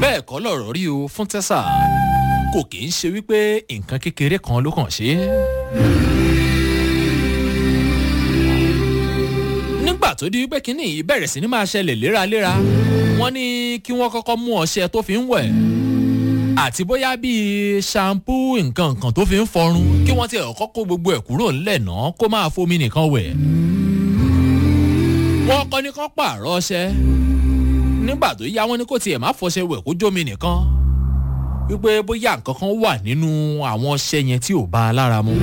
bẹ́ẹ̀ kọ́ lọ̀rọ̀ rí o fún tẹ́sà kò kì í ṣe wípé nǹkan kékeré kan ló kàn ṣe é. nígbà tó di wípé kínní yìí bẹ̀rẹ̀ sí ni máa ṣẹlẹ̀ léraléra wọ́n ní kí wọ́n kọ́kọ́ mú ọṣẹ tó fi ń wẹ̀ àti bóyá bíi shampoo nǹkan nǹkan tó fi ń fọrun kí wọ́n ti ọ̀kọ́ kó gbogbo ẹ̀ kúrò ńlẹ̀ náà kó máa fomi nìkan wẹ̀. wọ́n kọ́ ní kán pààrọ̀ ọṣẹ nígbà tó yá wọn ní kó tiẹ̀ má fọṣẹ wẹ̀ kó jómi nìkan wípé bóyá nǹkan kan wà nínú àwọn ọṣẹ yẹn tí ò bá a lára mu.